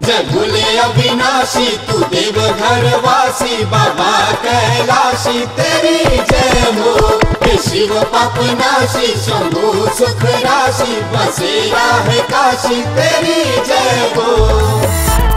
जय भोले अविनाशी तू देव घर वासी बाबा कैलाशी तेरी जय हो हे शिव पाप नाशी शंभु सुख राशि बसेरा है काशी तेरी जय हो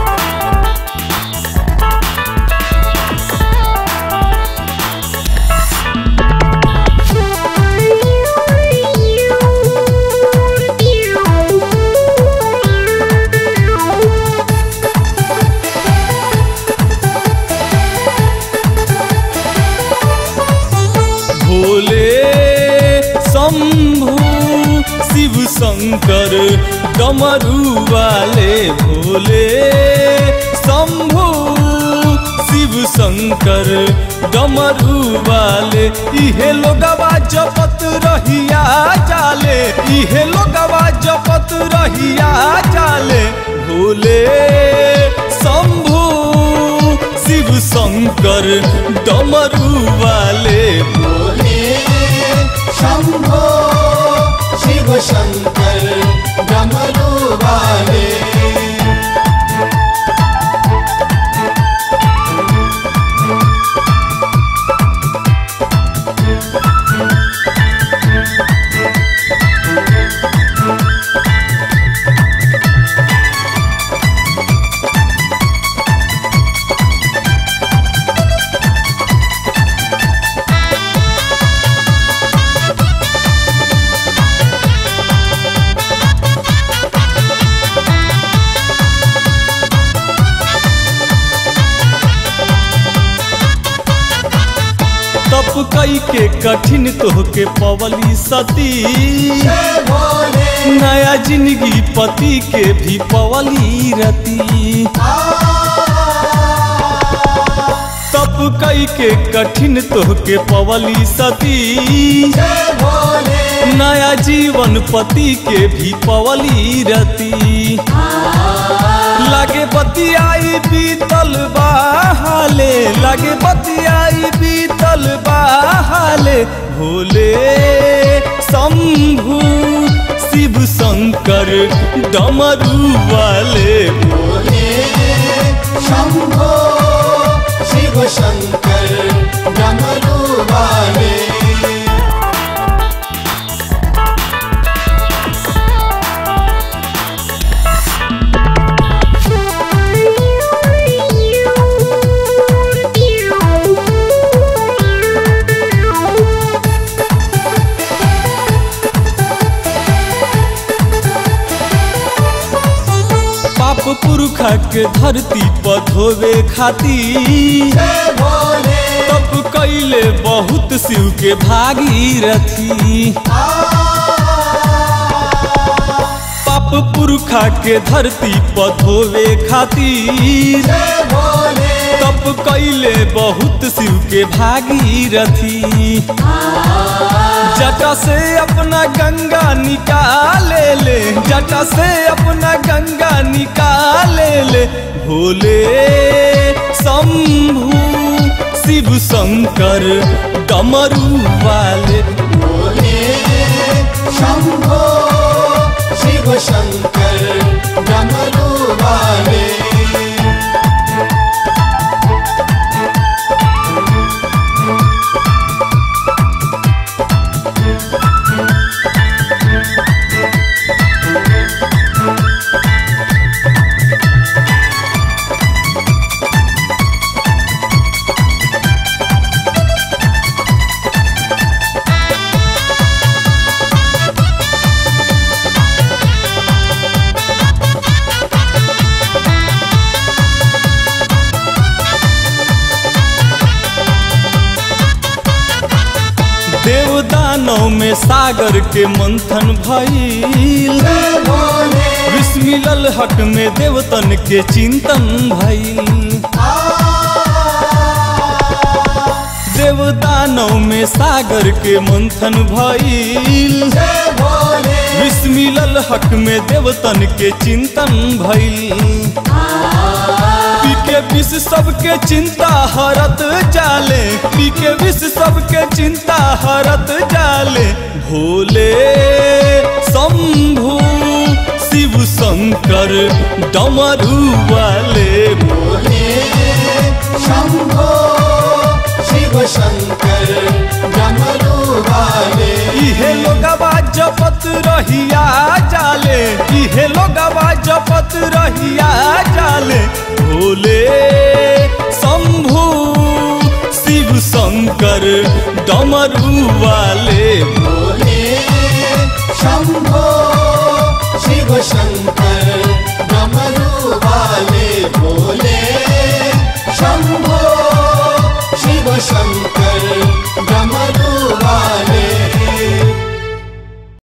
भोले शंभु शिव शंकर डमरू वाले भोले शंभु शिव शंकर डमरू वाले इहे लोगवा जपत रहिया जाले इहे लोगवा जपत रहिया जाले भोले शंभु शिव शंकर डमरू वाले भोले शंभो शिव शंकर डमरू वाले तप कई के कठिन तोहके पवली सती जय भोले नया जिंदगी पति के भी पवली रती तप कई के कठिन तोहके पवली सती जय भोले नया जीवन पति के भी पवली रती लागे बतियाई बीतल बाहाले लागे बतियाई बीतल बाहाले भोले शंभु शिव शंकर डमरू वाले भोले शंभो शिव शंकर डमरू वाले पाप पुरखा के धरती पर धोवे खातिर जय भोले तप कैले बहुत शिव के भागीरथी पाप पुरखा के धरती पर धोवे खातिर जय भोले तप कैले बहुत शिव के भागीरथी जटा से अपना गंगा निकाले ले जटा से अपना गंगा निकाले ले भोले शंभु शिव शंकर डमरू वाले भोले शंभो शिव शंकर डमरू वाले देव दानव में सागर के मंथन भइल जय भोले विष मिलल हक में देवतन के चिंतन भइल देव दानव में सागर के मंथन भइल जय भोले विष मिलल हक में देवतन के चिंतन भइल पी के विष सबके चिंता हरत जाले पी के विष सबके चिंता हरत जाले भोले शंभु शिव शंकर डमरू वाले बोले शंभो शिव शंकर डमरू वाले इहे लोगवा जपत रहिया जाले इहे लोगवा जपत रहिया जाले भोले शंभु शिव शंकर डमरू वाले बोले शंभो शिव शंकर डमरू वाले बोले शंभो शिव शंकर